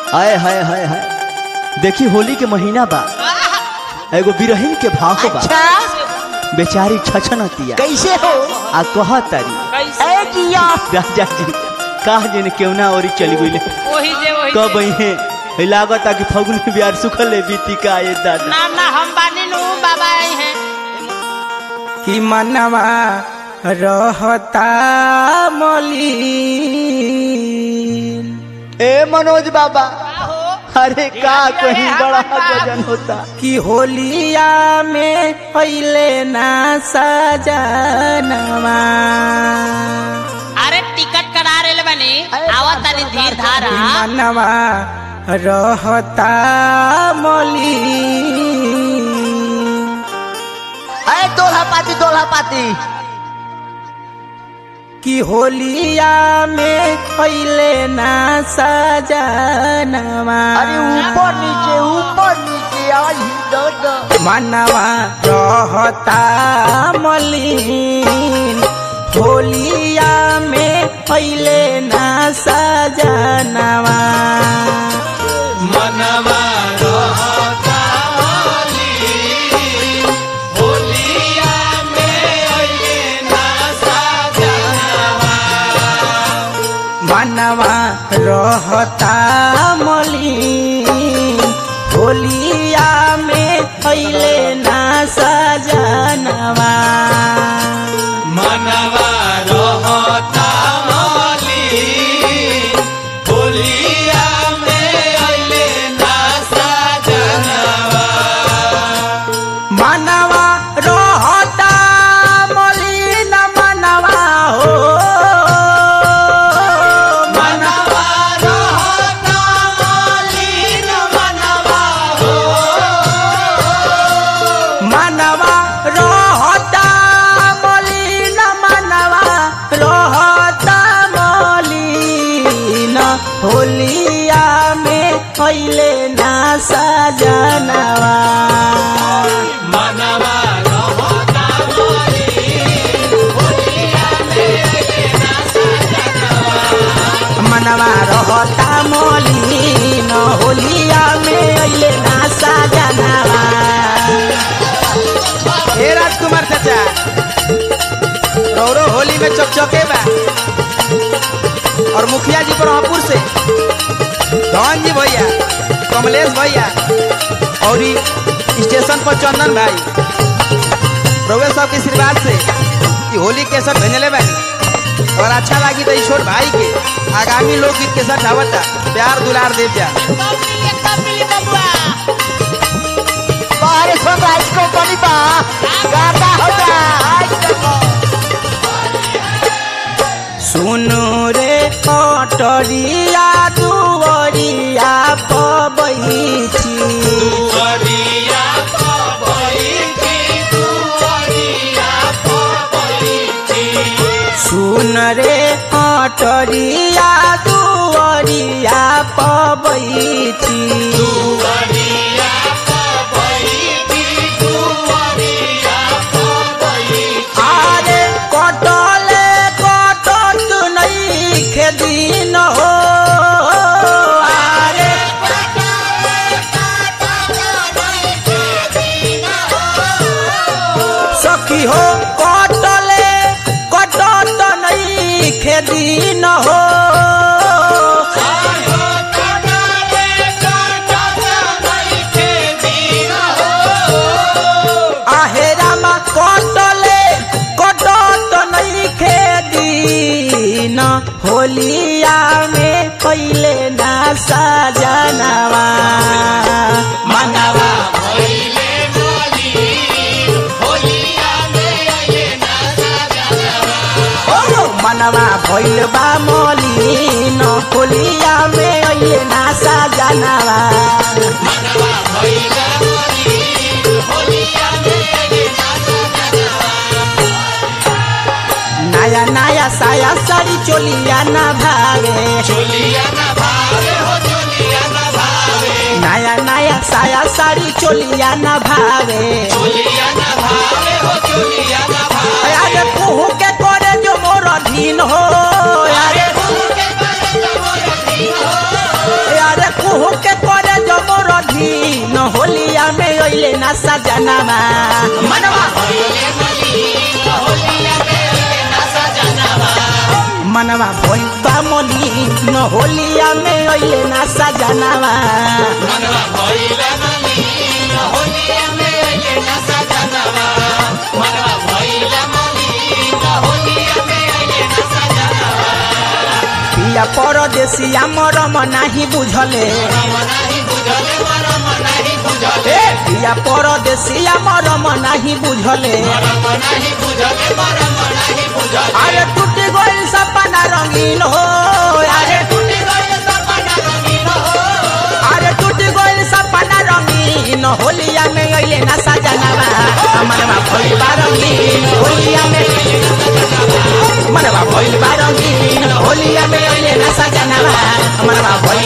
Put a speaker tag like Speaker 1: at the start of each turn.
Speaker 1: हाय हाय हाय हाय देखी होली के महीना बा एगो बिरहिन के भाव बा
Speaker 2: अच्छा
Speaker 1: बेचारी छछनतिया
Speaker 2: कैसे हो
Speaker 1: आ कह तारी
Speaker 2: ए जिया
Speaker 1: राजा जी कहा जने केवना औरी चली गई
Speaker 3: वही जे वही
Speaker 1: कब
Speaker 3: जे।
Speaker 1: है लागत आ कि फगुन में बिहार सुखल है बीती का ये दादा
Speaker 3: ना ना हम बानी नु बाबा आई हैं
Speaker 2: कि मनवा रहता मलिन
Speaker 1: ए मनोज बाबा
Speaker 3: हो
Speaker 1: अरे का कहीं बड़ा गजन होता
Speaker 2: कि होलिया में पहले ना सजनवा
Speaker 3: अरे टिकट करा रेल बनी आवत तानी धीर धारा
Speaker 2: कि मनवा रहता मलिन
Speaker 1: अरे दोल्हा पाती दोल्हा पाती
Speaker 2: कि होलिया में पहले ना सजनवा
Speaker 1: अरे ऊपर नीचे ऊपर नीचे आई दादा
Speaker 2: मनवा रहता मलिन होलिया में पहले ना सजनवा मनवा रहता मलिन होलिया में पहले ना सजनवा मनवा रहता मलिन मनवा हो मनवा रहता मलिन मनवा हो मनवा रहता मलिन मनवा रहता मलिन होलिया में पहले ना सजनवा मनवा रहता मलिन होलिया में अइले ना सजनवा
Speaker 4: हे राजकुमार चाचा रौरो होली में चकचके बा और मुखिया जी ब्रह्मपुर से धन जी भैया कमलेश भैया और ई स्टेशन पर चंदन भाई रउए सब के आशीर्वाद से ई होली के सब भेजले बानी और अच्छा लगी तो ई छोट भाई के आगामी लोकगीत के साथ आवता प्यार दुलार देव जा
Speaker 3: कब मिली कब मिली बबुआ
Speaker 1: बाहर सनराइज कंपनी बा गाता होता
Speaker 2: सुनु रे कटरिया दुवरिया पबैची सुन रे कटरिया दुवरिया पबैची आरे कटले कटत नहीं खेदिन हो आरे सखी हो कटले कटत नहीं खेदिन हो आहेरामा कटले कटत नहीं खेदिन होलिया में पहले ना सजनवा मनवा ओ मनवा भइल बा मलिन होलिया में अइले ना सजनवा नया नया साया साड़ी चोलिया ना भागे नया नया साया साड़ी चोलिया ना भागे अरे कुहू के करे जो मोर धीन हो अरे अरे कुहू अइले ना सजनावा मनवा मनवा भइल बा मलिन होलिया में अइले ना सजनावा पिया परदेसिया मरम नाही बुझले ए पिया परदेसिया मरम नाही बुझले अरे टूट गइल सपना रंगीन हो अरे अरे टूट गइल सपना रंगीन होलिया में अइले ना सजनावा मनवा भइल बा रंगीन होलिया में मनवा भइल बा रंगीन होलिया में अइले ना सजनावा मनवा भइल